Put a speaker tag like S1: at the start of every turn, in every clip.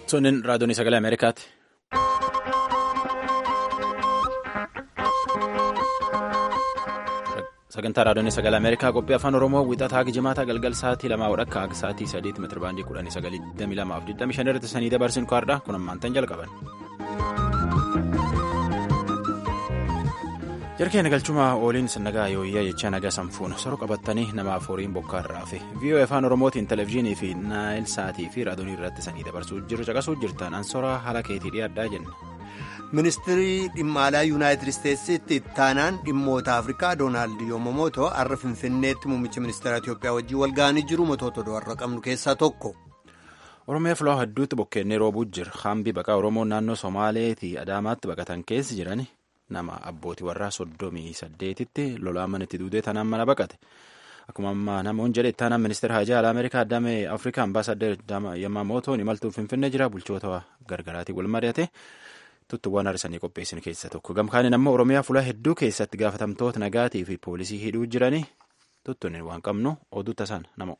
S1: Sunin raadiyoon sagalee Ameerikaati. Sagantaa raadiyoon sagalee Ameerikaa qophii afaan Oromoo wixataa jimaata galgal sa'aatii lamaa wadhakka akka sa'aatii sadiitti meetira baandii kudhanii sagalii digdamii lamaa fi digdamii shan irratti sanii dabarsin kaardha kun ammaantan jalqaban. Jarkeen galchuma ooliin sannagaa yooyyaa jecha nagaa sanfuun soro qabatanii namaaf horiin bokkaa irraa fi viiyoo afaan oromootiin televezyiinii fi naayil sa'aatii fi raadiyoonii irratti sanii dabarsuu jiru caqasuu jirtan ansora haala keetii dhiyaadhaa jenna.
S2: ministirii dhimma alaa yuunaayitid isteetsitti ittaanaan dhimmoota afrikaa doonaald yoomamootoo har'a finfinneetti muummicha ministeera itiyoophiyaa wajjin wal ga'anii jiru motoota do'arra qabnu keessaa tokko.
S1: oromiyaa filoo hedduutti bokkeenni roobuu jira haambii baqaa oromoo naannoo somaaleetii adaamaatti baqatan keessa jiran nama abbootii warraa soddomii saddeetitti lolaa manitti duudee tanaan mana baqate akkuma ammaa namoonni jedhe ittaanaan ministeera hajaa alaa ameerikaa addamee afrikaa ambaasaddeer yamamootoon imaltuu finfinnee jira bulchoota gargaraatiin wal mari'ate. tuttuuwwan har'isanii qopheessin keessa tokko gamkaaniin ammoo oromiyaa fuula hedduu keessatti gaafatamtoota nagaatii fi poolisii hidhuu jiranii tuttuun waan qabnu oduu tasaan namo.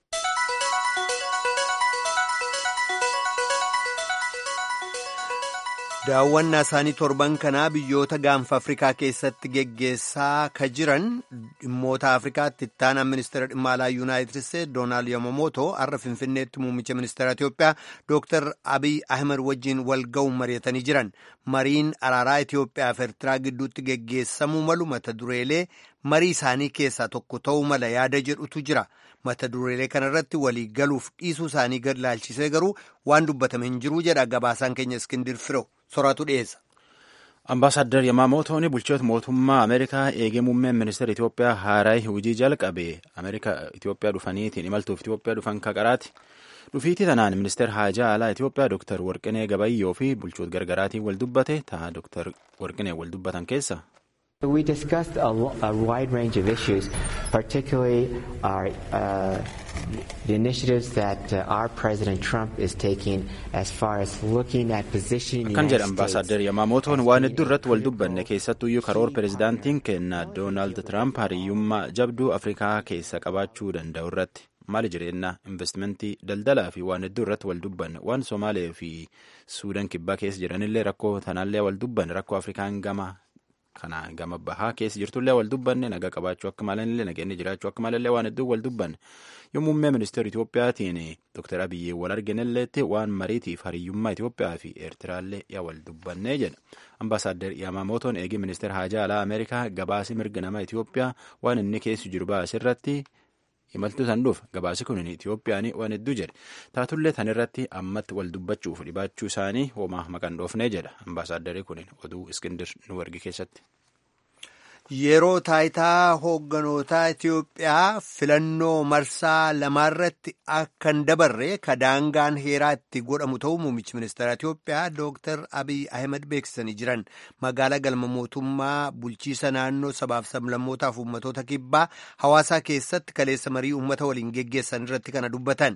S2: daawwannaa isaanii torban kanaa biyyoota gaanfa afrikaa keessatti geggeessaa ka jiran dhimmoota afrikaatti ittaanaan ministeera dhimma alaa yuunaayitid isteetsi doonaald yamamootoo har'a finfinneetti muummicha ministeera itiyoophiyaa dooktar abiy ahmed wajjiin wal ga'uun mari'atanii jiran mariin araaraa itiyoophiyaa fi eertiraa gidduutti geggeessamuu malu mata dureelee marii isaanii keessaa tokko ta'uu mala yaada jedhutu jira mata dureelee kanarratti walii galuuf dhiisuu isaanii gad laalchisee garuu waan dubbatame hin jiruu jedha gabaasaan keenya iskindir firoo soraatu dhiyeessa.
S1: Ambaasaadder Yamamootoon bulchoota mootummaa Ameerikaa eegee muummeen ministeera Itoophiyaa haaraa hojii jalqabe Ameerikaa Itoophiyaa dhufaniitiin imaltuuf Itoophiyaa dhufan kaqaraati. Dhufiitii tanaan ministeera haajaa alaa Itoophiyaa Dr. Warqinee Gabayyoo fi bulchoota gargaraatiin wal dubbate ta'a Dr. Warqinee wal dubbatan keessa.
S3: We discussed a, a wide range of issues, particularly our, uh, the initiatives that uh, our President Trump is taking as far as looking at positioning the
S1: Akkan jedha
S3: United
S1: ambaasaadder Yamamootoon waan hedduu irratti wal dubbanne keessattuyyuu karoora pirezidaantiin keenna Doonaald Tiraamp hariyyummaa jabduu Afrikaa keessa qabaachuu danda'u irratti maali jireenya investimentii daldalaa fi waan hedduu irratti wal dubbanne waan Somaalee fi Suudaan kibbaa keessa jiranillee rakkoo tanaallee wal dubbanne rakkoo Afrikaan gama kana gama bahaa keessa jirtullee wal dubbanne nagaa qabaachuu akka malanillee nageenyi jiraachuu akka malallee waan hedduu wal dubbanne yoo muummee ministeera Itoophiyaatiin Dr. Abiyyee wal arginelleetti waan mariitiif hariyyummaa Itoophiyaa fi Eertiraallee yaa wal dubbannee jedha. Ambaasaadder Yamamootoon eegii ministeera haajaa alaa Ameerikaa gabaasii mirga nama Itoophiyaa waan inni keessa jiru baasirratti imaltuu san dhuuf gabaasi kun Itoophiyaan waan hedduu jedhe taatullee tan irratti ammatti wal dubbachuuf dhibaachuu isaanii homaa maqaan dhoofnee jedha ambaasaaddari kun oduu iskindir nu ergi keessatti.
S2: Yeroo taayitaa hoogganoota Itiyoophiyaa filannoo marsaa lamaarratti akka hin dabarre ka daangaan heeraa itti godhamu ta'uu muummichi ministeera Itiyoophiyaa Dr. Abiy Ahmed beeksisanii jiran magaalaa galma mootummaa bulchiisa naannoo sabaaf sablammootaaf uummatoota kibbaa hawaasaa keessatti kaleessa marii uummata waliin geggeessan irratti kana dubbatan.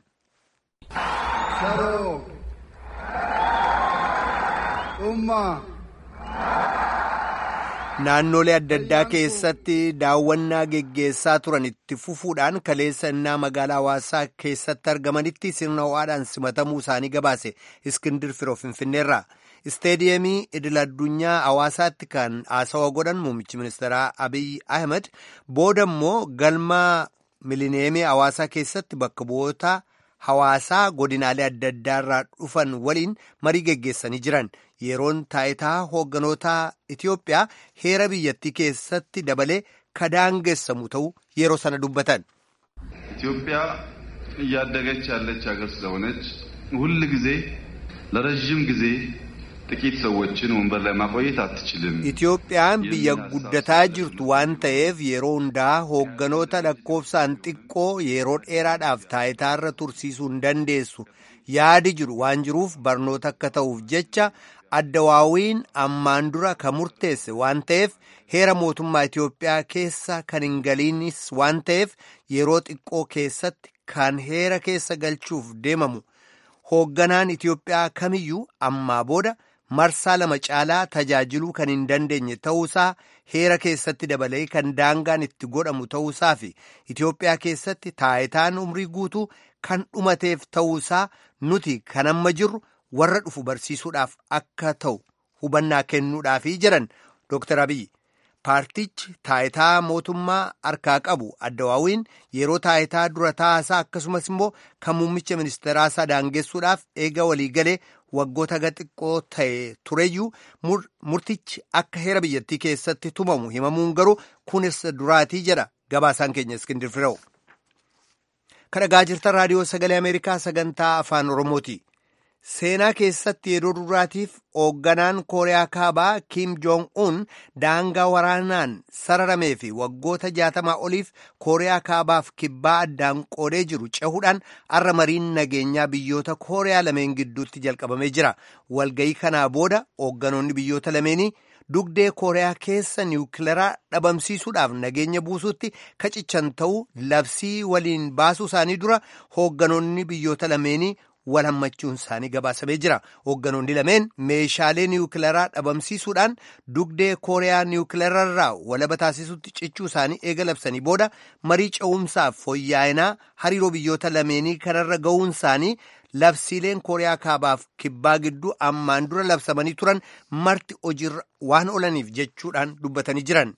S2: Naannolee adda addaa keessatti daawwannaa geggeessaa turan itti fufuudhaan kaleessa innaa magaalaa hawaasaa keessatti argamanitti sirna ho'aadhaan simatamuu isaanii gabaase Iskindir Firoo Finfinneerraa. Isteediyeemii idil addunyaa hawaasaatti kan haasawa godhan muummichi ministeeraa Abiy Ahmed booda immoo galma milineemii hawaasaa keessatti bakka bu'oota hawaasaa godinaalee adda addaarraa dhufan waliin marii geggeessanii jiran. yeroon taayitaa hoogganoota Itiyoophiyaa heera biyyattii keessatti dabalee kadaangeessamu ta'uu yeroo sana dubbatan.
S4: ኢትዮጵያ እያደገች ያለች ሀገር ስለሆነች ሁል ጊዜ ለረዥም ጊዜ ጥቂት ሰዎችን ወንበር ላይ ማቆየት አትችልም።
S2: Itiyoophiyaan biyya guddataa jirtu waan ta'eef yeroo hundaa hoogganoota lakkoofsaan xiqqoo yeroo dheeraadhaaf taayitaarra tursiisuu hin dandeessu. Yaadi jiru waan jiruuf barnoota akka ta'uuf jecha addawaawiin ammaan dura kan murteesse waan ta'eef heera mootummaa Itiyoophiyaa keessa kan hin galiinis waan ta'eef yeroo xiqqoo keessatti kan heera keessa galchuuf deemamu hoogganaan Itiyoophiyaa kamiyyuu ammaa booda marsaa lama caalaa tajaajiluu kan hin dandeenye ta'uusaa heera keessatti dabalee kan daangaan itti godhamu ta'uusaa fi Itiyoophiyaa keessatti taayitaan umrii guutuu kan dhumateef ta'uusaa nuti kan amma jirru warra dhufu barsiisuudhaaf akka ta'u hubannaa kennuudhaafii jiran Dr. Abiy. Paartichi taayitaa mootummaa harkaa qabu addawaawiin yeroo taayitaa dura taasaa akkasumas immoo kan muummicha ministeeraa isaa daangessuudhaaf eega waliigalee waggoota xiqqoo ta'e tureyyuu murtichi akka heera biyyattii keessatti tumamu himamuun garuu kunis duraatii jedha gabaasaan keenya iskindir fireewu. Kan dhagaa jirtan raadiyoo sagalee Ameerikaa sagantaa afaan Oromooti. Seenaa keessatti yeroo duraatiif hoogganaan Kooriyaa Kaabaa Kim Jong-un daangaa waraanaan sararamee fi waggoota jaatamaa oliif Kooriyaa Kaabaaf kibbaa addaan qoodee jiru cehuudhaan har'a mariin nageenyaa biyyoota Kooriyaa lameen gidduutti jalqabamee jira. Walgayii kanaa booda hoogganoonni biyyoota lameenii dugdee Kooriyaa keessa niwukileeraa dhabamsiisuudhaaf nageenya buusuutti kacichan ta'uu labsii waliin baasuu isaanii dura hoogganoonni biyyoota lameenii wal hammachuun isaanii gabaasamee jira. Hoogganoonni lameen meeshaalee niwukileeraa dhabamsiisuudhaan dugdee Kooriyaa niwukileerarraa walaba taasisutti cichuu isaanii eega labsanii booda marii ce'umsaaf fooyya'inaa hariiroo biyyoota lameenii kanarra ga'uun isaanii labsiileen Kooriyaa kaabaaf kibbaa gidduu ammaan dura labsamanii turan marti hojiirra waan oolaniif jechuudhaan dubbatanii jiran.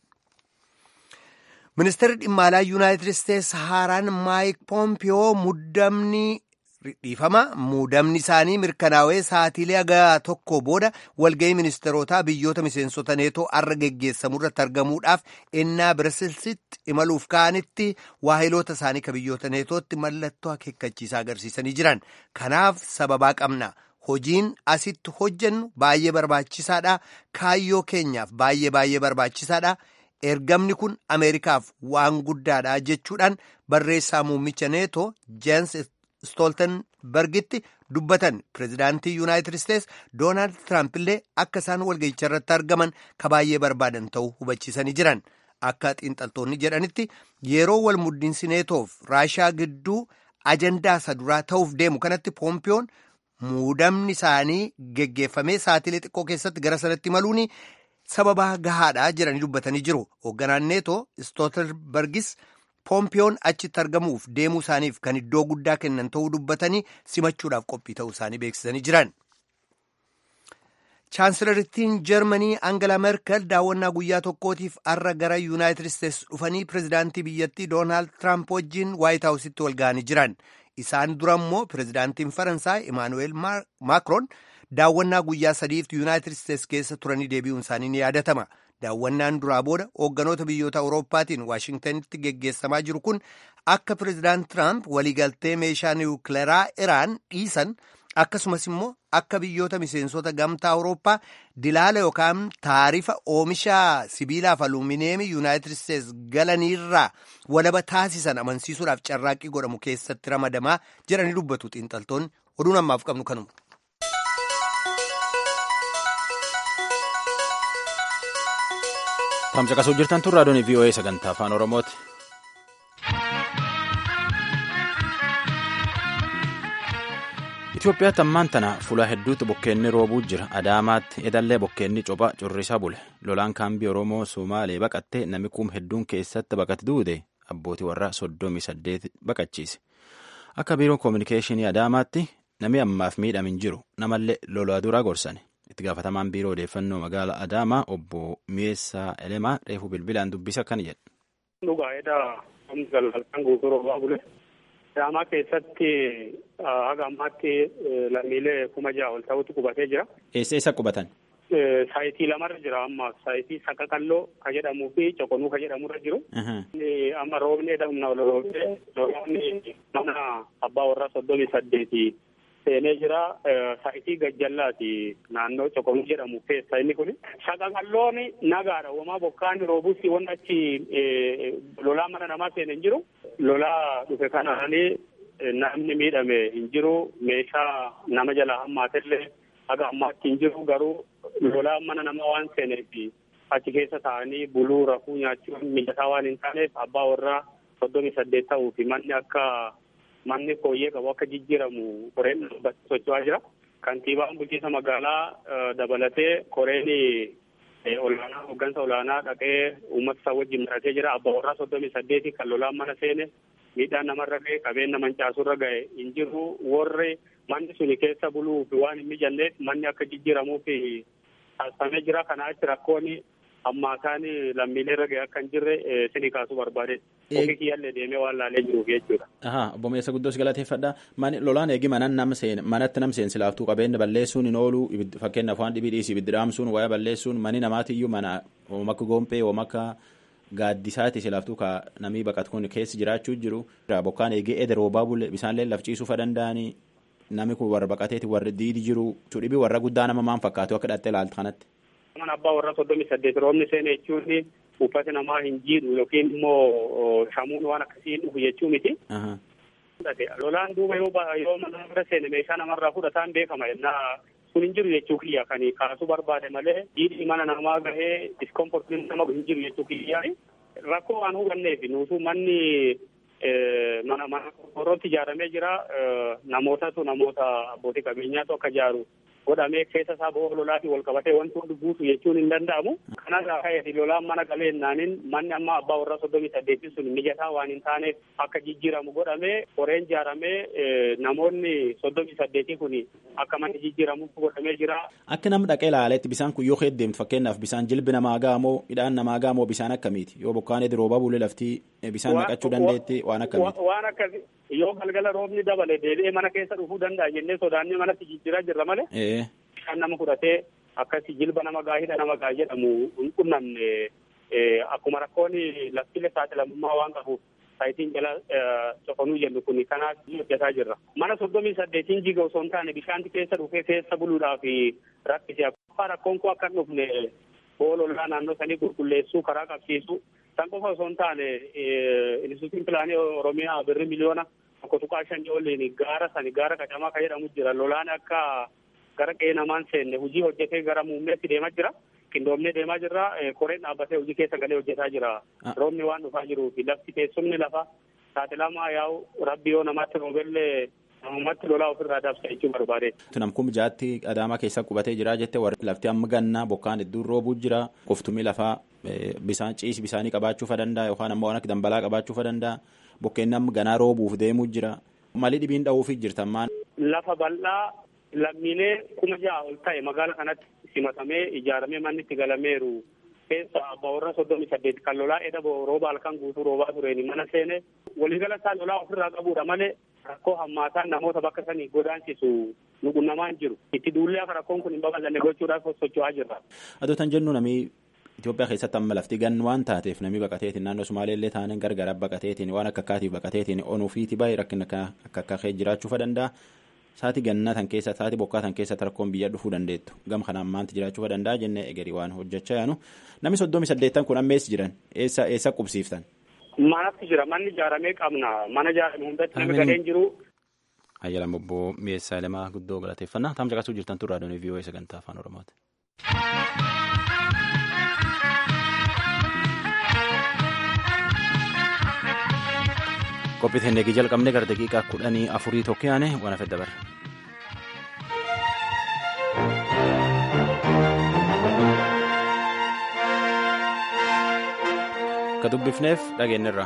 S2: Ministeerri dhimma alaa Yuunaayitid Isteetsi haaraan Maayik Poompiyoo muddamni dhiifama muudamni isaanii mirkanaa'ee sa'aatiilee haga tokko booda walga'ii ministeerotaa biyyoota miseensota neetoo har'a geggeessamu irratti argamuudhaaf ennaa birasilsitti imaluuf ka'anitti waahiloota isaanii ka biyyoota neetootti mallattoo akeekkachiisaa agarsiisanii jiran kanaaf sababaa qabna hojiin asitti hojjennu baay'ee barbaachisaadha kaayyoo keenyaaf baay'ee baay'ee barbaachisaadha. ergamni kun ameerikaaf waan guddaadha jechuudhaan barreessaa muummicha neetoo jeensi stooltenbergitti dubbatan pireezidaantii yuunaayitid isteetsi doonaald tiraamp illee akka isaan walga'icha irratti argaman ka baay'ee barbaadan ta'uu hubachiisanii jiran akka xiinxaltoonni jedhanitti yeroo wal muddiinsi neetoof raashaa gidduu ajandaa isa duraa ta'uuf deemu kanatti poompiyoon muudamni isaanii geggeeffamee sa'aatiilee xiqqoo keessatti gara sanatti maluuni. sababaa gahaadha jedhanii dubbatanii jiru hoogganaan neetoo stoltenbergis poompiyoon achitti argamuuf deemuu isaaniif kan iddoo guddaa kennan ta'uu dubbatanii simachuudhaaf qophii ta'uu isaanii beeksisanii jiran. chaansilarittiin jarmanii angela merkel daawwannaa guyyaa tokkootiif har'a gara yuunaayitid isteetsi dhufanii pireezidaantii biyyattii doonaald tiraamp wajjin waayit haawusitti wal ga'anii jiran isaan dura immoo pireezidaantiin faransaay imaanuweel maakroon. daawwannaa guyyaa sadiif yuunaayitid isteetsi keessa turanii deebi'uun isaanii ni yaadatama daawwannaan duraa booda hoogganoota biyyoota awurooppaatiin waashingtanitti geggeessamaa jiru kun akka pireezidaant tiraamp waliigaltee meeshaa niwukileeraa iraan dhiisan akkasumas immoo akka biyyoota miseensota gamtaa awurooppaa dilaala yookaan taarifa oomisha sibiilaaf alumineemii yuunaayitid isteetsi galaniirraa walaba taasisan amansiisuudhaaf carraaqqii godhamu keessatti ramadamaa jedhanii dubbatu xiinxaltoonni oduun ammaaf qabnu kanuma.
S1: Tamsaqasuu jirtan tun raadiyoon VOA sagantaa afaan Oromooti. Itoophiyaatti ammaan tana fuula hedduutti bokkeenni roobuu jira. Adaamaatti edallee bokkeenni copha currisaa bule. Lolaan kaambii Oromoo Somaalee baqattee namni kuum hedduun keessatti baqate duude abbootii warraa soddomii saddeet baqachiise. Akka biiroon koominikeeshinii Adaamaatti namni ammaaf miidhame hin jiru. Namallee lolaa duraa gorsane. itti gaafatamaan biiroo odeeffannoo magaalaa Adaamaa obbo Mi'eessaa Elemaa reefuu bilbilaan dubbisa akkana jedha.
S5: Dhugaa'eedha. Humni galgalkaan guutuu roobaa bule. Adaamaa keessatti haga ammaatti lammiilee kuma ja'a ol ta'utu qubatee jira.
S1: Eessa eessa qubatan?
S5: Saayitii lamarra jira amma saayitii Saqaqalloo ka jedhamuu fi Coqonuu ka jedhamurra jiru. Amma roobni edamna ol roobee roobni mana abbaa warraa soddomii saddeeti seenee jira saayitii gajjallaati naannoo Coqonuu jedhamu keessa inni kun. Saqaqalloon nagaadha uumamaa bokkaan roobuus waan achi lolaa mana namaa seene hin jiru. Lolaa dhufe kanaanii namni miidhame hin jiru meeshaa nama jalaa hammaatellee haga ammaatti hin jiru garuu lolaa mana namaa waan seeneef achi keessa taa'anii buluu rafuu nyaachuun mijataa waan hin taaneef abbaa warraa soddomii saddeet ta'uu fi manni akka manni fooyyee qabu akka jijjiiramu koreen dhaabbatti socho'aa jira. Kantiibaan bulchiinsa magaalaa dabalatee koreen olaanaa hooggansa olaanaa dhaqee uummata isaa wajjin maratee jira. Abbaa warraa soddomii saddeeti kan lolaan mana seene miidhaan namarra ga'e qabeenya mancaasurra ga'e hin jiru warri manni suni keessa buluuf waan hin mijanneef manni akka jijjiiramuuf taasifamee jira kanaa achi rakkoon ammaataan lammiilee irra ga'e akka hin jirre sini kaasuu barbaade ofii kiyyallee deemee waan laalee jiruuf jechuudha.
S1: Ahaa obbo Meessa Guddoo si galateeffadha. Lolaan eegi manan nam seen manatti nam seen silaaftuu qabeenya balleessuun hin oolu fakkeenyaaf waan dhibii dhiisii ibiddi dhaamsuun wayaa balleessuun mani namaatiyyuu mana oomaka goompee oomaka gaaddisaati silaaftuu ka namii baqatu kun keessi jiraachuu jiru. Bokkaan eegee ede roobaa bulle bisaanlee lafciisuu fa danda'anii nami kun warra baqateeti warri diidi jiru. Dhibii warra guddaa nama maan fakkaatu akka dhattee ilaaltu kanatti.
S5: Mana abbaa warra soddomii saddeet roobni seene jechuun uffati namaa hin jiidhu yookiin immoo shamuun waan akkasii hin dhufu jechuu miti. Lolaan duuba yoo mana bira seene meeshaa namarraa fudhataan beekama yennaa kun hin jiru jechuu kiyya kan kaasuu barbaade malee jiidhi mana namaa gahee diskomfortiin nama hin jiru jechuu kiyya rakkoo waan hubanneef nuutu manni mana mana qorqoorrootti ijaaramee jira namootatu namoota abbootii qabeenyaatu akka ijaaru godhamee keessa isaa bo'oo lolaatiin wal qabatee wanti hundi guutu jechuun hin danda'amu. Kanarraa ka'eeti lolaan mana galeennaanin manni amma abbaa warraa soddomii saddeetiin sun mijataa waan hin taaneef akka jijjiiramu godhamee qoreen ijaaramee namoonni soddomii saddeetii kun akka manni jijjiiramu godhamee jira.
S1: Akka nama dhaqee ilaaleetti bisaan kun yoo heddeemtu fakkeenyaaf bisaan jilbi namaa gaamoo midhaan namaa gaamoo bisaan akkamiiti yoo bokkaan edi roobaa bulee laftii bisaan naqachuu dandeetti waan akkamiiti.
S5: Waan akkasii yoo galgala roobni dabale deebi'ee mana keessa dhufuu danda'a jennee sodaannee manatti jijjiiraa jirra malee. Bishaan nama fudhatee akkasii jilba nama gaa hidha nama gaa jedhamu hin qunnamne akkuma rakkoon laftilee saaxilamummaa waan qabuuf saayitiin jala coqonuu jennu kun kanaaf hojjetaa jirra. Mana soddomii saddeetiin jiga osoo hin taane bishaanti keessa dhufee keessa buluudhaaf rakkisee akkuma rakkoon kun akka hin dhufne boolollaa naannoo sanii qulqulleessuu karaa qabsiisuu san qofa osoo hin taane instituutiin pilaanii oromiyaa birri miliyoona tokko tuqaa shanii oliin gaara sani gaara qacamaa kan jedhamu jira lolaan akka gara qe'ee namaan seenne hojii hojjetee gara muummeetti deemaa jira qindoomnee deemaa jirra koreen dhaabbatee hojii keessa galee hojjetaa jira roobni waan dhufaa jiruufi lafti teessumni lafa saaxilamaa yaa'u rabbi yoo namatti roobellee namumatti lolaa ofirraa dabsa jechuu barbaade.
S1: Namkum jaatti adaamaa keessa qubatee jira jette warri lafti amma gannaa bokkaan hedduun roobuu jira qoftumii lafaa bisaan ciisi bisaanii qabaachuu danda'a yookaan ammoo waan akka dambalaa qabaachuu danda'a bokkeen amma ganaa roobuuf deemuu jira malii dhibiin dha'uufi jirtan maan.
S5: Lafa bal'aa lammiilee kuma ja'a ol ta'e magaala kanatti simatamee ijaaramee manni itti galameeru keessa abbaa warra soddomii saddeet kan lolaa edha rooba halkan guutuu roobaa tureeni mana seene waliigala isaa lolaa ofirraa qabuudha malee rakkoo hammaataan namoota bakka sanii godaansisu nu qunnamaan jiru itti duullee akka rakkoon kun hin babal'anne gochuudhaaf socho'aa jirra.
S1: Adootan jennu namii Itoophiyaa keessatti amma lafti gan waan taateef namni baqateetiin naannoo Sumaaleellee taaneen gargara baqateetiin waan akka akkaatiif baqateetiin onuufiiti baay'ee rakkina akka akka jiraachuu danda'a. Saati gannaa tan keessa saati bokkaa tan keessatti rakkoon biyya dhufuu dandeettu gam kanaan maanti jiraachuu danda'a jennee egerii waan hojjechaa yaanu namni soddomi saddeettan kun amma eessa jiran eessa eessa qubsiiftan.
S5: Manatti jira manni ijaaramee qabna mana ijaarame hundatti namni galeen jiru.
S1: Ayyaala bobboo mi'eessaa lamaa guddoo galateeffannaa taam caqasuu jirtan turraa doonii vii'oo sagantaa afaan oromooti. qophii teennee jalqabne gara daqiiqaa kudhanii afurii tokko yaane waan hafe dabarra. ka dubbifneef dhageenyirra.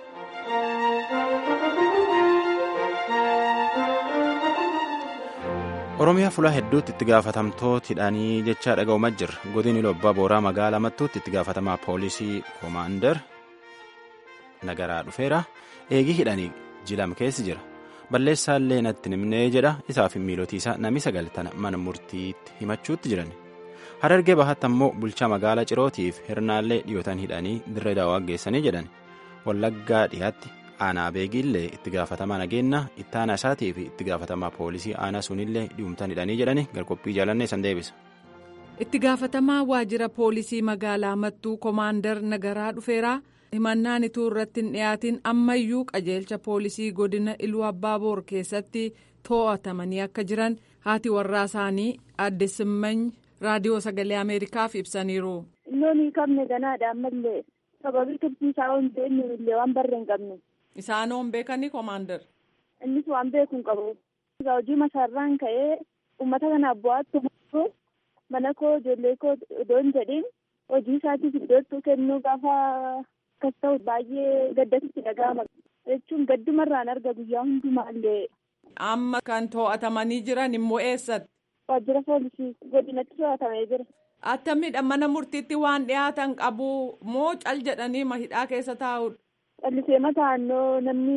S1: oromiyaa fulaa hedduutti itti gaafatamtootidhaanii jechaa dhaga'umaa jirra godini lobbaa booraa magaalaa mattuutti itti gaafatamaa poolisii koomaandar nagaraa dhufeera eegii hidhanii jilam keessi jira balleessaallee natti nimnee jedha isaaf miilotiisaa nami sagaltana mana murtiitti himachuutti jiran harargee bahaatti ammoo bulchaa magaalaa cirootiif hirnaallee dhiyootan hidhanii dirree daawwaa geessanii jedhan wallaggaa dhiyaatti aanaa beegiillee itti gaafatamaa nageenya itti aanaa isaatii fi itti gaafatamaa poolisii aanaa sunillee dhiyumtan hidhanii jedhani gargophii jaalannee san deebisa.
S6: itti gaafatamaa waajjira poolisii magaalaa mattuu koomaandar nagaraa dhufeeraa. himannaan ituu irratti hin dhiyaatin ammayyuu qajeelcha poolisii godina iluu abbaaboor keessatti to'atamanii akka jiran haati warraa isaanii adde simmany raadiyoo sagalee ameerikaaf ibsaniiru.
S7: Loon qabne ganaadha ammallee sababii tursiisaa waan ta'eef illee waan barree hin qabne.
S6: Isaan hoon beekanii koomaandar.
S7: Innis waan beeku hin qabu. Hojii masaarraan ka'ee uummata kanaaf bu'aatti mana koo ijoollee koo odoo hin jedhin hojii isaatiif iddootti kennuu gaafa akkas ta'u baay'ee gaddatti dhaga'ama. jechuun gaddumarraan arga guyyaa hundumaallee.
S6: Amma kan to'atamanii jiran immoo eessatti?
S7: Waajjira poolisii godinatti to'atamee jira.
S6: Attamiidha mana murtiitti waan dhiyaatan qabu moo cal jedhanii hidhaa keessa taa'udha?
S7: Callisee mataannoo namni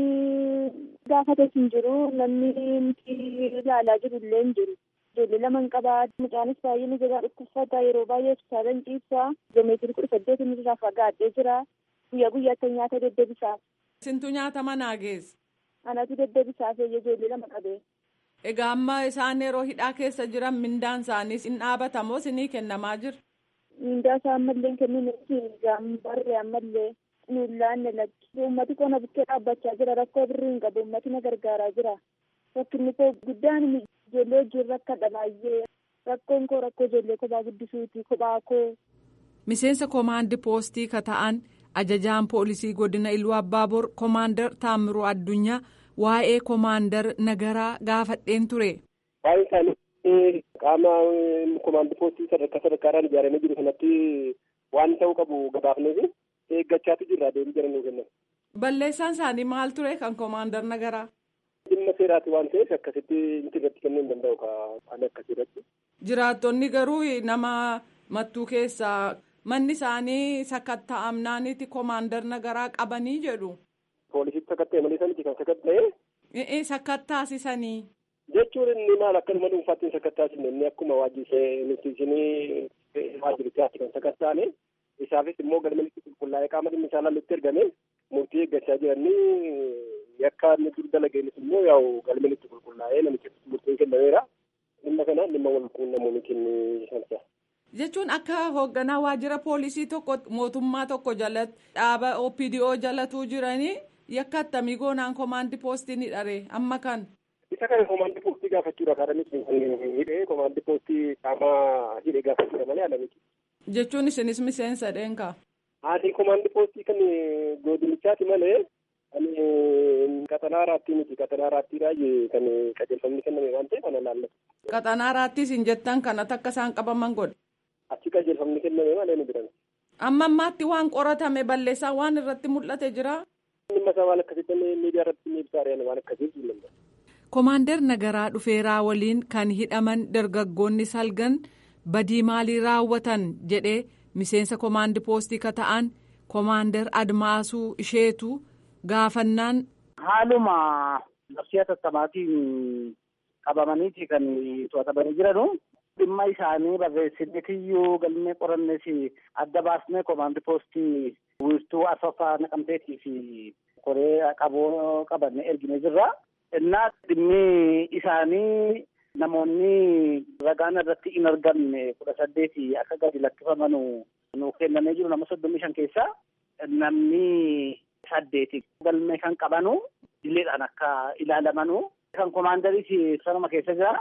S7: gaafate hin jiru namni nuti ilaalaa jiru illee hin jiru. Ijoollee lama hin qabaa mucaanis baay'ee ni jira dhukkubsata yeroo baay'ee hospitaalan ciibsa kiiloomeetirii kudha saddeet inni irraa fagaadhee jira guyyaa guyyaatti nyaata deddeebisaaf.
S6: Sintu nyaata manaa geesse?
S7: Anatu deddeebisaaf ijoollee lama qabee.
S6: Egaa amma isaan yeroo hidhaa keessa jiran mindaan isaaniis hin dhaabatamoo sinii kennamaa jira?
S7: Mindaa isaa ammallee hin kennineefi gaambarree ammallee nuun laanne lakki. Uummati qonna bukkee dhaabbachaa jira rakkoo birrii hin qabu uummati na gargaaraa jira. Rakkinni koo guddaan ijoollee wajjin rakkadha baay'ee. Rakkoon koo rakkoo ijoollee kophaa guddisuuti kophaa koo.
S6: Miseensa koomaandii poostii ka ta'an ajajaan poolisii godina Iluu Abbaaboor koomaandar Taamiruu Addunyaa waa'ee koomaandar Nagaraa gaafadheen ture.
S8: Waa'ee isaanii qaama koomaandii poostii sadarkaa sadarkaadhaan ijaaramee jiru sanatti waan ta'uu qabu gabaafneef eeggachaatu jirra deebii jedhanii kennan.
S6: Balleessaan isaanii maal ture kan koomaandar Nagaraa?
S8: Dhimma seeraati waan ta'eef akkasitti inti irratti kennuu hin danda'u kan akkasirratti.
S6: Jiraattonni garuu nama mattuu keessaa manni isaanii sakatta'amnaaniiti koomaandar Nagaraa qabanii jedhu.
S8: Poolisitti sakatta'e malee sanatti kan sakatta'e.
S6: Ee sakattaasisanii.
S8: Jechuun inni maal akkanuma dhuunfaatti hin sakattaasine inni akkuma waajjisee nuti isinii waajjirichaatti kan sakattaane isaafis immoo galmanitti qulqullaa'ee qaama dhimmi isaa laallutti ergame murtii eeggachaa jiranii yakka inni dur dalageenis immoo yaa'u galmanitti qulqullaa'ee namicha murtiin kennameera dhimma kana dhimma wal quunnamuun kenni sansa.
S6: Jechuun akka hoogganaa waajjira poolisii tokko mootummaa tokko jalatti dhaaba OPDO jalatuu jiranii yakka attamii goonaan koomaandii poostii ni dharee amma kan.
S8: Isa kana koomaandii poostii gaafachuudha kaadha miti hidhee koomaandii poostii qaama hidhee gaafachuudha malee ala miti.
S6: Jechuun isinis miseensa dheenkaa.
S8: Haati koomaandii poostii kan godinichaati malee kan qaxanaa raattii miti qaxanaa raattiidhaa kan qajeelfamni kenname waan ta'eef ana laallatu.
S6: Qaxanaa raattiis hin jettan kana takka isaan qabaman godhe.
S8: Achi qajeelfamni kenname malee ni biran.
S6: Amma ammaatti waan qoratame balleessaa waan irratti mul'ate jira.
S8: Dhimma isaa waan akkasitti miidiyaa irratti ni ibsaa waan akkasii hin danda'u.
S6: Koomaandar Nagaraa dhufeeraa waliin kan hidhaman dargaggoonni salgan badii maalii raawwatan jedhee miseensa koomaandii poostii ka ta'an koomaandar Admaasuu isheetu gaafannaan.
S9: Haaluma labsii tattamaatiin qabamaniiti kan to'atamanii jiranu. Dhimma isaanii barreessineetiyyuu galmee qorannees adda baasnee koomaandii poostii wiirtuu afaffaa naqamteetii fi koree qaboo qabanne ergine jirra. Innaa dhimmi isaanii namoonni ragaan irratti hin argamne kudha saddeeti akka gadi lakkifaman nu kennamee jiru nama soddomii shan keessaa namni saddeeti galmee kan qabanu dileedhaan akka ilaalamanu kan koomaandariis sanuma keessa jira.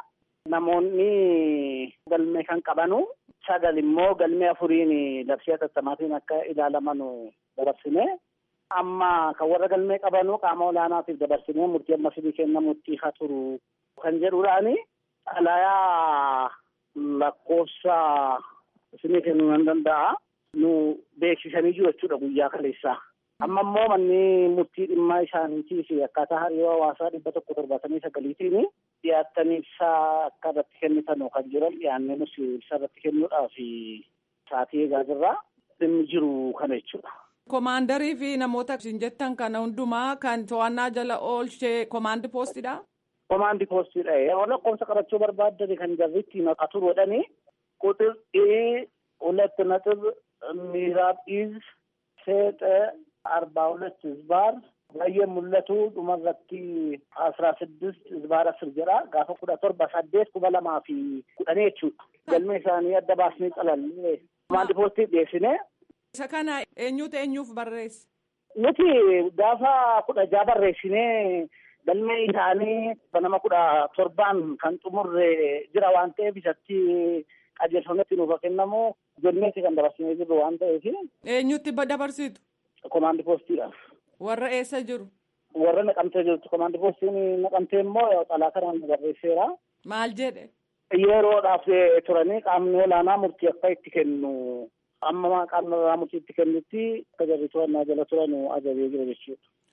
S9: Namoonni galmee kan qabanu sagal immoo galmee afuriin labsii tattamaatiin akka ilaalamanu dabarsine. Amma kan warra galmee qabanu qaama olaanaatiif dabarsinee murtii amma fidii kennamutti haa turu kan jedhuudhaani xalayaa lakkoofsa isinii kennuu nan danda'a. Nu beeksisanii jiru jechuudha guyyaa kaleessaa. Amma immoo manni murtii dhimma isaaniitiif akkaataa hariiroo hawaasaa dhibba tokko torbaatamii sagaliitiin dhiyaattanii ibsaa akka irratti kennitan kan jiran dhiyaannee nus ibsa irratti kennuudhaaf sa'aatii eegaa jirra. Dhimmi jiru kana jechuudha.
S6: Koomaandarii fi namoota isin jettan kana hundumaa kan to'annaa jala oolchee koomaandii poostiidha.
S9: Koomaandii poostiidha. Yeroo lakkoofsa qabachuu barbaaddan kan jarritti naqatu godhanii quxir ee ሁለት ነጥብ ምዕራብ ኢዝ ሴጠ አርባ ሁለት ዝባር በየሙለቱ ዱመረቲ አስራ ስድስት ዝባር አስር ጀራ ጋፈ ኩዳ ቶርባ ሳዴት ኩበ ለማ ፊ ኩደኔ jechuudha. Galmee isaanii adda baasnee calallee koomaandii poostii dhiyeessine
S6: Isa kana eenyutu eenyuuf barreesse?
S9: Nuti gaafa kudha jaa barreessinee galmee isaanii nama kudha torbaan kan xumurre jira waan ta'eef isatti qajeelfametti nuuf kennamu jenneeti kan dabarsinee jirru waan ta'eef.
S6: Eenyutti dabarsitu?
S9: Komaandi poostiidhaaf.
S6: Warra eessa jiru?
S9: Warra naqamtee jirtu komaandi poostiin naqamtee immoo xalaa kanaan barreesseera.
S6: Maal jedhe?
S9: Yeroodhaaf turanii qaamni olaanaa murtii akka itti kennu amma qaamni olaanaa murtii itti kennutti akka jarri to'annaa jala turan ajajee jira jechuudha.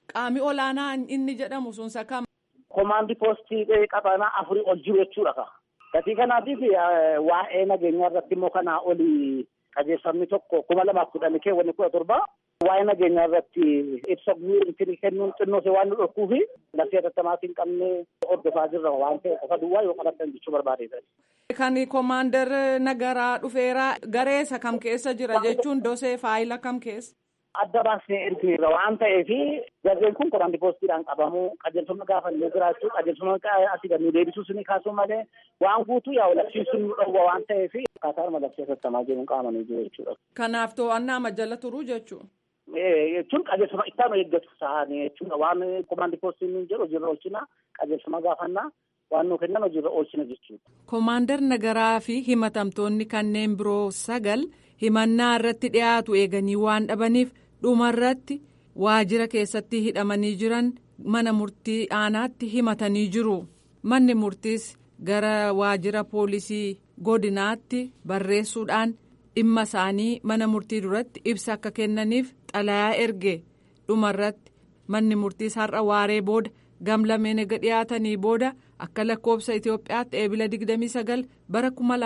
S6: Qaami olaanaa inni jedhamu sun sakam.
S9: Komaandi poostii qabanaa afurii ol jiru jechuudha. Gatii kanaatiif waa'ee nageenyaa irratti immoo kanaa oli qajeelfamni tokko kuma lamaaf kudhanii keewwanni kudha torba waa'ee nageenyaa irratti ibsa guutuu kennuun xinnoo waan nu dhorkuufi lafee hatattamaatti hin qabne hordofaa jirra waan ta'e qofa duwwaa yoo qabattan jechuu barbaadeedha.
S6: Kan komaander nagaraa dhufeeraa gareessa kam keessa jira jechuun dosee faayila kam keessa.
S9: Adda baasnee ergineerra waan ta'eef jarreen kun komaandi poostiidhaan qabamuu qajeelfama gaafannee jiraachuu qajeelfama asii gad nu deebisuu suni kaasuu malee waan guutuu yaa labsiisuun nu dhowwa waan ta'eef akkaataa labsii hatattamaa jiruun qaamanii jiru jechuudha.
S6: Kanaaf to'annaa majjala turuu jechuudha.
S9: jechuun qajeelfama ittaanu eeggatu sa'anii jechuudha waan komaandi poostiin nuun jedhu hojiirra oolchina qajeelfama gaafannaa waan nuu kennan hojiirra oolchina jechuudha.
S6: Komaandar Nagaraa fi himatamtoonni kanneen biroo sagal himannaa irratti dhiyaatu eeganii waan dhabaniif dhumarratti waajjira keessatti hidhamanii jiran mana murtii aanaatti himatanii jiru. Manni murtiis gara waajjira poolisii godinaatti barreessuudhaan dhimma isaanii mana murtii duratti ibsa akka kennaniif xalayaa erge dhumarratti manni murtiis har'a waaree booda gamlameen ega dhiyaatanii booda akka lakkoobsa Itoophiyaatti eebila 29 bara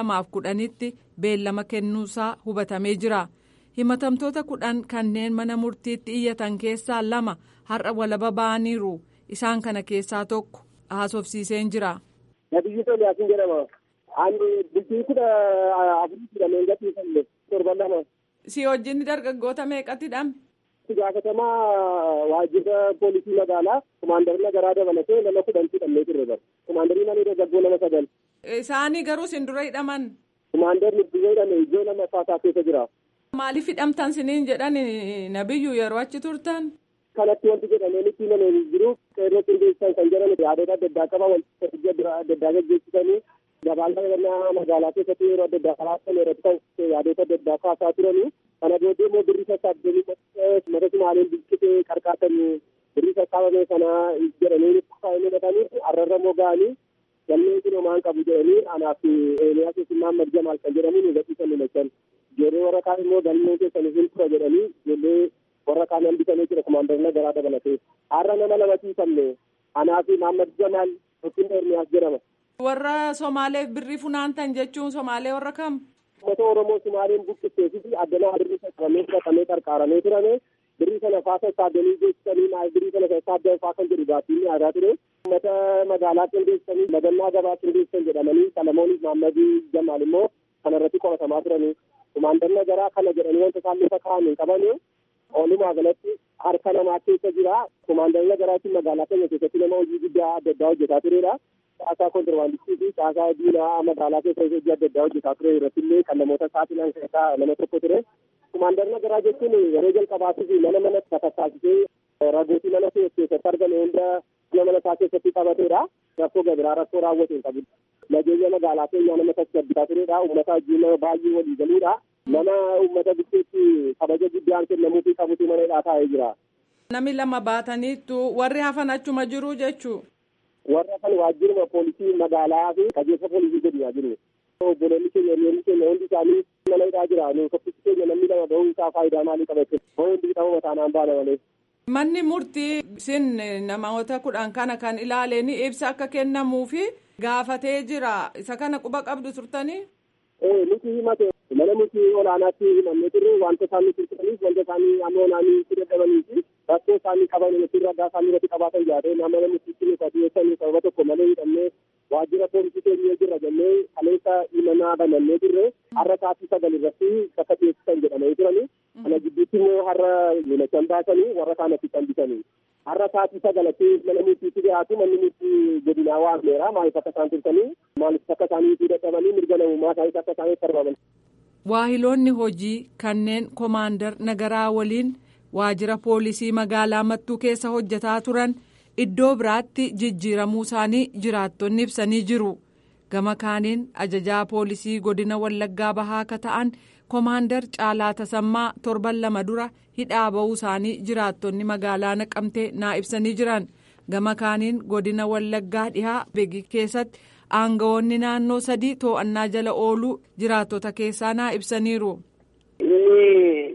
S6: 2010tti beellama kennuusaa hubatamee jira. himatamtoota kudhan kanneen mana murtiitti iyyatan keessaa lama har'a walaba ba'aniiru isaan kana keessaa tokko haasofsiiseen jira.
S8: Nabiyyi Sooliyaatiin jedhama. Ani bultii kudha afurii hidhameen gadhiifamne torban lama.
S6: Si wajjin dargaggoota meeqatti hidhame?
S8: Itti gaafatamaa waajjira poolisii magaalaa komaandarii nagaraa dabalatee nama kudhantu hidhamnee turre bara. Komaandarii mana dargaggoo nama sagal.
S6: Isaanii garuu sin dura hidhaman.
S8: Komaandarri biyya hidhame iddoo nama faasaa keessa jira.
S6: Maaliif hidhamtan siniin jedhan nabiyyu yeroo achi turtan?
S8: Kanatti wanti jedhamee nutti himamee jiru qeerroo qindeessan kan jedhan yaadota adda addaa qaba wanti adda addaa gaggeessisanii gabaala magaalaa keessatti yeroo adda addaa kalaatan irratti kan yaadota adda addaa kaasaa turanii kana booddee immoo birrii sassaabdanii mata sumaaliin bilchitee qarqaatanii birrii sassaabame sana jedhanii fudhatanii arrarra immoo ga'anii galmeen kun homaan qabu jedhanii anaaf eeliyaas isimmaan marjamaal kan jedhanii nu gadhiisan nu lachan ijoollee warra kaan immoo galmee keessanii hin tura jedhanii ijoollee warra kaan hambisanii jira komaandarina garaa dabalatee har'a nama lama ciisamne anaaf Maammad Jamaal yookiin Ermiyaas jedhama.
S6: Warra Somaaleef birrii funaantan jechuun Somaalee warra kam?
S8: Uummata Oromoo Somaaliin buqqisee fi addanaa birrii qaqqabamee fudhatamee qarqaaramee turame birrii sana faa sassaabanii geessisanii maal birrii sana sassaabdan faa kan jedhu gaaffiin yaadaa ture. Uummata magaalaa qindeessanii madannaa gabaa qindeessan jedhamanii Salamooniif Maammadii Jamaal immoo kanarratti qoratamaa turanii. Komaandarina garaa kana jedhanii wanta isaan lafa kaa'an hin qabane oolumaa galatti harka namaa keessa jira. Komaandarina garaatiin magaalaa keenya keessatti nama hojii guddaa adda addaa hojjetaa turedha. Caasaa kontirbaandistii fi caasaa diinaa magaalaa keessa hojii adda addaa hojjetaa ture irratti illee kan namoota saaxilan keessaa nama tokko ture. Komaandarina garaa jechuun yeroo jalqabaatiif mana mana tasaasisee ragootii mana keessatti argame hunda mana mana isaa keessatti qabateedha. Rakkoo gabiraa rakkoo raawwate hin qabu. Nageenya magaalaa keenyaa nama tasgabbisaa turedha. Uummata wajjin nama baay'ee walii galuudha. Nama uummata gidduutti kabaja guddaan kennamuufii qabutu mana hidhaa taa'ee jira.
S6: Nami lama baataniittu warri hafan achuma jiru jechuu.
S8: Warra kan waajjiruma poolisii magaalaa fi qajeelfa poolisii godinaa jiru. Obboloonni keenya hiriyoonni keenya hundi isaanii mana hidhaa jira. Nu tokkichi keenya namni lama ba'uun isaa faayidaa maalii qabate? Hundi hidhama mataa naan baana malee.
S6: Manni murtii sin namoota kudhan kana kan ilaaleen ibsa akka kennamuufi gaafatee jira. Isa kana quba qabdu turtanii?
S8: Ee nuti himate mana murtii olaanaatti himannee turre wanta isaan nuti turtaniif wanta isaanii amma olaanii itti dadhabanii fi rakkoo isaanii qaban nuti ragaa isaanii irratti qabaatan yaade nama murtiitti nuti dhiyeessanii sababa tokko malee hidhannee waajjira poolisii keenya jirra jennee kaleessa himannaa banannee turre har'a sa'aatii sagal irratti bakka dhiyeessisan jedhamanii turani. Kana gidduutti immoo har'a lolachan baasanii warra kaanatti hambisanii. Har'a sa'aatii sagalatti mana murtiitti dhiyaatu manni murtii godinaa waameera maaliif akka isaan turtanii maaliif akka isaanii dadhabanii mirga namummaa isaaniis akka isaaniif sarbaman.
S6: Waahiloonni hojii kanneen komaandar nagaraa waliin waajjira poolisii magaalaa mattuu keessa hojjetaa turan iddoo biraatti jijjiiramuu isaanii jiraattonni ibsanii jiru. Gama kaaniin ajajaa poolisii godina Wallaggaa bahaa akka ta'an komaandar Caalaa Tasammaa torban lama dura hidhaa ba'uu isaanii jiraattonni magaalaa naqamtee naa ibsanii jiran. Gama kaaniin godina Wallaggaa dhihaa Begi keessatti. aangawoonni naannoo sadii to'annaa jala ooluu jiraattota keessaa naa ibsaniiru.
S9: Inni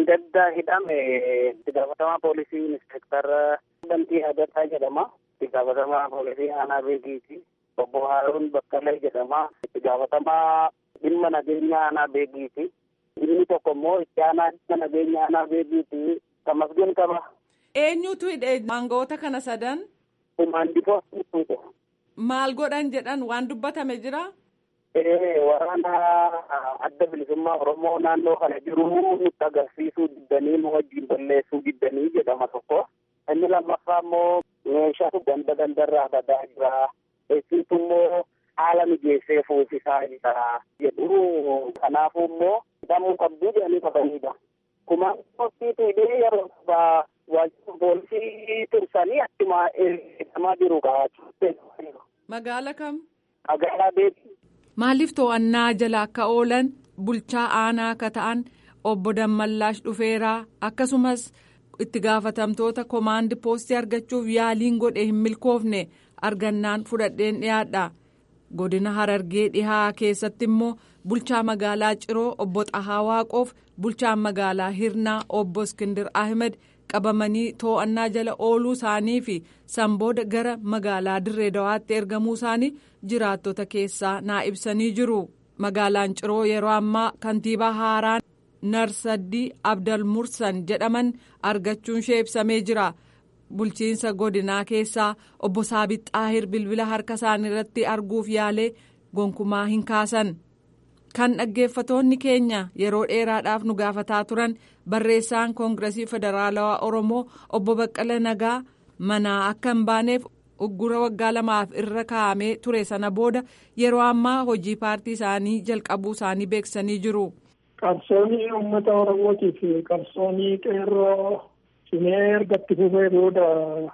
S9: Dheengaddaa hidhame itti gaafatamaa poolisii inspektara Bantii Hadataa jedhama. Itti gaafatamaa poolisii aanaa beekiiti. Obbo Haaruun Bakkalee jedhama. Itti gaafatamaa dhimma nageenya aanaa beekiiti. Inni tokko immoo itti aanaa dhimma nageenya aanaa beekiiti. Tamasgeen qaba.
S6: Eenyutu hidhee maangoota kana sadan?
S9: Kumaandifoo
S6: Maal godhan jedhan waan dubbatame jira?
S9: waraana adda bilisummaa oromoo naannoo kana jiru nutti agarsiisuu diddanii nu wajjin balleessuu diddanii jedhama tokko inni lammaffaa immoo meeshaa ganda gandarraa badaa jira eessiitu immoo haala mijeessee fuusisaa jira jedhu kanaafuu immoo hidhamuu qabduu jedhanii qabanidha. Kumaan postiitu hidhee yeroo sabaa waajjira poolisii tursanii achuma hidhamaa jiru kaa'achuutti.
S6: Magaala kam?
S9: Magaalaa beetii.
S6: Maaliif to'annaa jala akka oolan bulchaa aanaa akka ta'an obbo Dammallaash dhufeeraa akkasumas itti gaafatamtoota komaandi poostii argachuuf yaaliin godhe hin milkoofne argannaan fudhadheen dhiyaadha. Godina Harargee dhihaa keessatti immoo bulchaa magaalaa Ciroo obbo Xahaa Waaqoof bulchaan magaalaa Hirnaa obbo Iskindir Ahmed qabamanii to'annaa jala ooluu isaanii fi sanbooda gara magaalaa Dirree Dawaatti ergamuu isaanii jiraattota keessaa naa ibsanii jiru. Magaalaan Ciroo yeroo ammaa kantiibaa haaraan Narsaddii Abdal Mursan jedhaman argachuun ishee ibsamee jira. Bulchiinsa godinaa keessaa obbo Saabit Xaahir bilbila harka isaanii irratti arguuf yaalee gonkumaa hin kaasan. Kan dhaggeeffatoonni keenya yeroo dheeraadhaaf nu gaafataa turan barreessaan koongiresii federaalawaa Oromoo obbo Baqqala Nagaa manaa akka hin baaneef uggura waggaa lamaaf irra kaa'amee ture sana booda yeroo ammaa hojii paartii isaanii jalqabuu isaanii beeksisanii jiru.
S10: Qabsoonni uummata Oromootiif qabsoonni qeerroo cimee ergatti fufee booda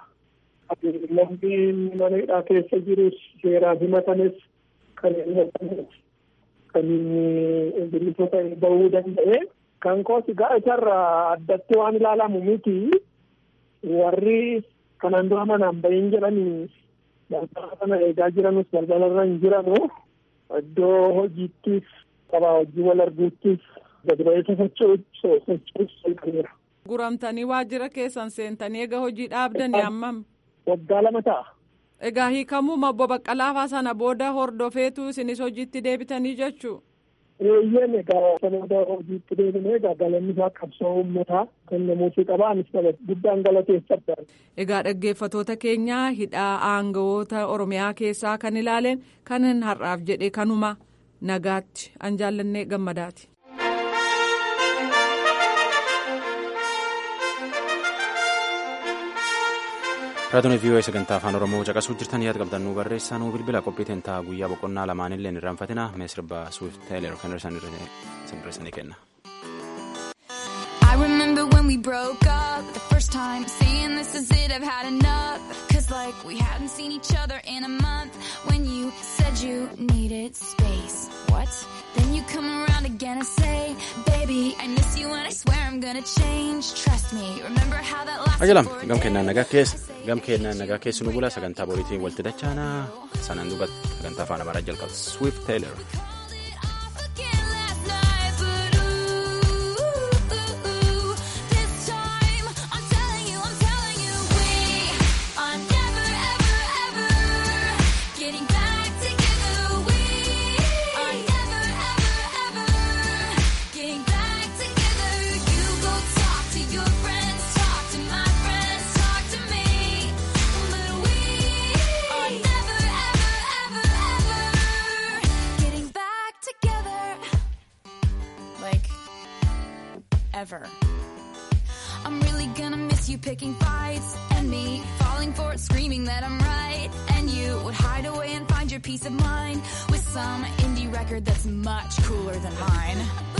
S10: lammiin mana hidhaa keessa jirus seeraan himatanis kan himatanis kan bilisota bahuu danda'e kan kooti ga'a isarraa addatti waan ilaalamu miti warri kanaan dura manaan bahin jedhanii balbala kana eegaa jiranus balbalarra hin jiranu iddoo hojiittis qabaa hojii wal arguuttis gadi ba'eessa socho'uus jalqabeera.
S6: Guramtanii waajjira keessan seentanii egaa hojii dhaabdanii hammam?
S10: Waggaa lama ta'a.
S6: Egaa hiikamuu obbo Baqqalaafaa sana booda hordofeetu isinis hojiitti deebitanii jechuu?
S10: Eeyyeen egaa sana hojiitti deebinee egaa galanni isaa qabsoo uummataa kan namoota qabaanis guddaan galateeffadha.
S6: Egaa dhaggeeffatoota keenyaa hidhaa aangawoota Oromiyaa keessaa kan ilaaleen kan har'aaf jedhe kanuma nagaatti an jaallannee gammadaati.
S1: raadiyoon vii'oo sagantaa afaan oromoo caqasuu jirtan yaada qabdan nu barreessaa nu bilbila qophii teentaa guyyaa boqonnaa lamaanillee hin irraanfatina mee sirba suuf teeler kan irraasanii kenna.
S11: I remember when we broke up the first time saying this is it I've had enough cause like we hadn't seen each other in a month when you said you needed space what then you come around again and say baby I miss you and I swear I'm gonna change trust me remember how that lasted
S1: ajalam gam kennaan nagaa keessa gam kennaan nagaa keessu nu bula sagantaa boriitiin walitti dachaana sanaan duuba sagantaa afaan amaaraa jalqaba swift taylor.
S11: ever. I'm really gonna miss you picking fights and me falling for it, screaming that I'm right. And you would hide away and find your peace of mind with some indie record that's much cooler than mine.